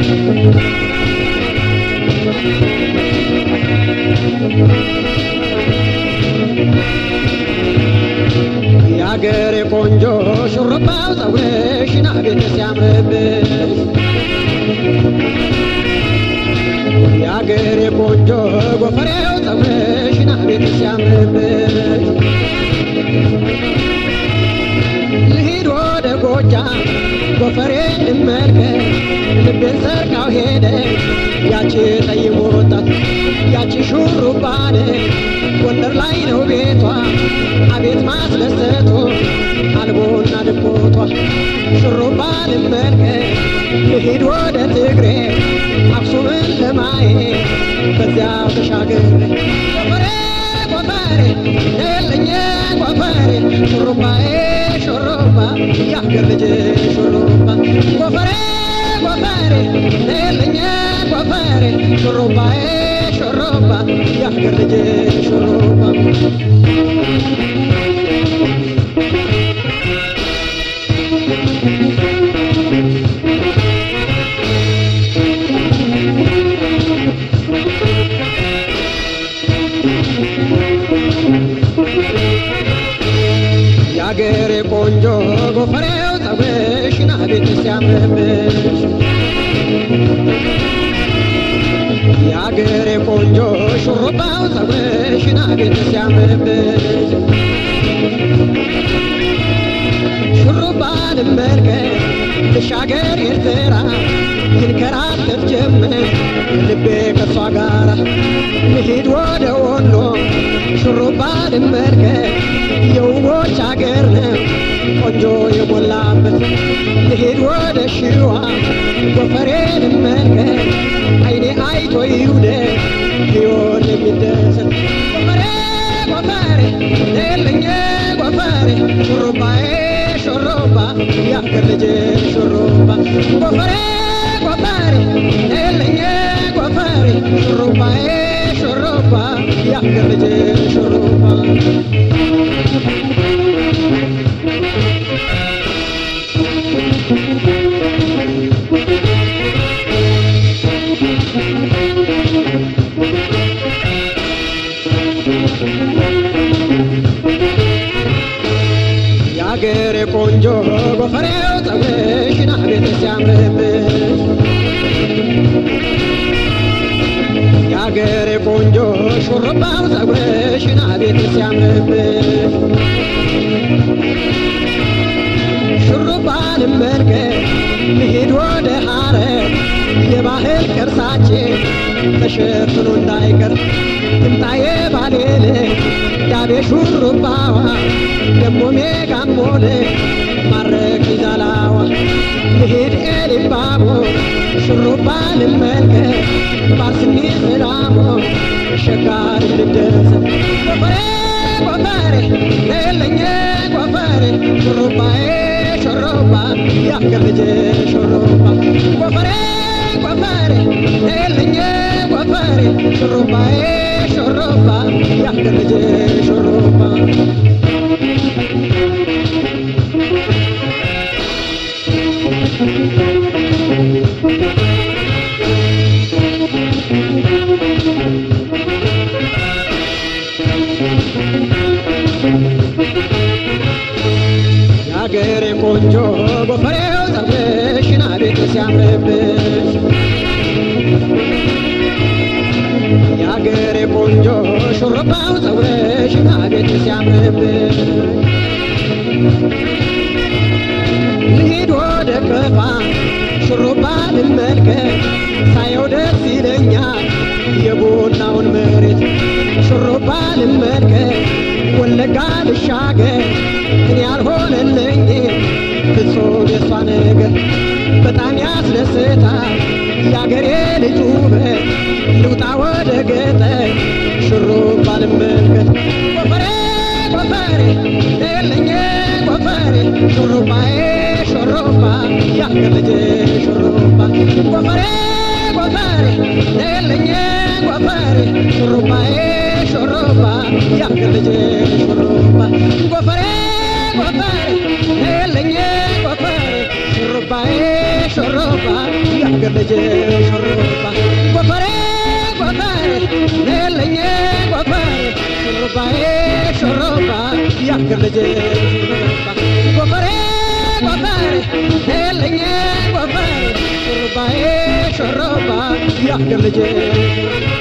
የአገሬ ቆንጆ ሹርባው ፀጉርሽን አቤት ሲያምርብሽ የአገሬ ቆንጆ ጎፈሬው ፀጉርሽን አቤት ሲያምርብሽ ልሂድ ወደ ጎጃም ጎፈሬ ልመልከት ልቤን ሰርቃው ሄደች ያቺ ጠይም ወጣት ያቺ ሹሩባን ጎንደር ላይ ነው ቤቷ አቤት ማስደሰቶ አልቦና ድቦቷ ሹሩባ ልመልከት ልሂድ ወደ ትግሬ አክሱምን ለማየት በዚያው ተሻግሬ ጎፈሬ ጎፈሬ የለኝ ጎፈሬ ሹሩባዬ ሹሩባ ያገር ልጅ ሹሩባ ጎፈሬ ጎፈሬ የለኝ ጎፈሬ ሹሩባዬ ሹሩባ ያገር ልጅ ሹሩባ የአገሬ ቆንጆ ጎፈሬው ፀጉርሽን አቤት ሲያምርብሽ የአገሬ ቆንጆ ሹሩባው ፀጉርሽን አቤት ሲያምርብሽ ሹሩባ ልመልከት ልሻገር ኤርትራ ይንከራተት ጀመር ልቤ ከሷ ጋራ ልሂድ ወደ ወሎ ሹሩባ ልመልከት የውቦች አገር ነው ቆንጆ የሞላበት ልሂድ ወደ ሽዋ ጎፈሬ ልመልከት አይኔ አይቶ ይውደድ ሕይወት የሚደሰት ጎፈሬ ጎፈሬ የለኝ ጎፈሬ ሹሩባዬ ሹሩባ ያገር ልጅ ሹሩባ ጎፈሬ ጎፈሬ የለኝ ጎፈሬ ሹሩባዬ ሹሩባ ያገር ልጅ ሹሩባ የአገሬ ቆንጆ ጎፈሬው ፀጉርሽን አቤት ሲያምርብሽ የአገሬ ቆንጆ ሹሩባው ፀጉርሽን አቤት ሲያምርብሽ ሹሩባ ልመልከት ልሂድ ወደ ሐረር የባህል ቅርሳችን ተሸፍኖ እንዳይቀር ትምጣዬ ባሌል ዳቤ ሹሩባዋ ደሞ ሜጋሞል ማረክ ይዛላዋ ልሂድ ኤሊባቦ ሹሩባ ልመልከት ባስኒ ስላሞ ሸጋር ልደሰት ጎፈሬ ጎፈሬ የለኝ ጎፈሬ ሹሩባዬ ሹሩባ ያገር ልጅ ሹሩባ ጎፈሬ ጎፈሬ የለኝ ጎፈሬ ሹሩባዬ ሹሩባ ያገር ልጅ ሹሩባ የአገሬ ቆንጆ ጎፈሬው ፀጉርሽን አቤት ሲያምርብሽ የአገሬ ቆንጆ ሹሩባው ፀጉርሽን አቤት ሲያምርብሽ ልሂድ ወደ ከፋ ሹሩባ ልመልከት ሳየው ደስ ይለኛል የቡናውን መሬት ሹሩባ ልመልከት ወለጋ ልሻገር እኔ ያልሆነልኝ ፍጹም የሷ ነገር በጣም ያስደስታል የአገሬ ልጅ ውበት ልውጣ ወደ ገጠር ሹሩባ ልመልከት ጎፈሬ ጎፈሬ የለኝ ጎፈሬ ሹሩባዬ ሹሩባ ያገር ልጅ ሹሩባ ጎፈሬ ጎፈሬ የለኝ ጎፈሬ ሹሩባዬ ሹሩባ ያገር ልጅ ሹሩባ ጎፈሬ ጎፈሬ የለኝ ጎፈሬ ሹሩባ ሹሩባዬ ሹሩባ የአገር ልጅ ሹሩባ ጎፈሬ ጎፈሬ ነለኝ ጎፈሬ ሹሩባዬ ሹሩባ የአገር ልጅ ሹሩባ ጎፈሬ ጎፈሬ ነለኝ ጎፈሬ ሹሩባዬ ሹሩባ የአገር ልጅ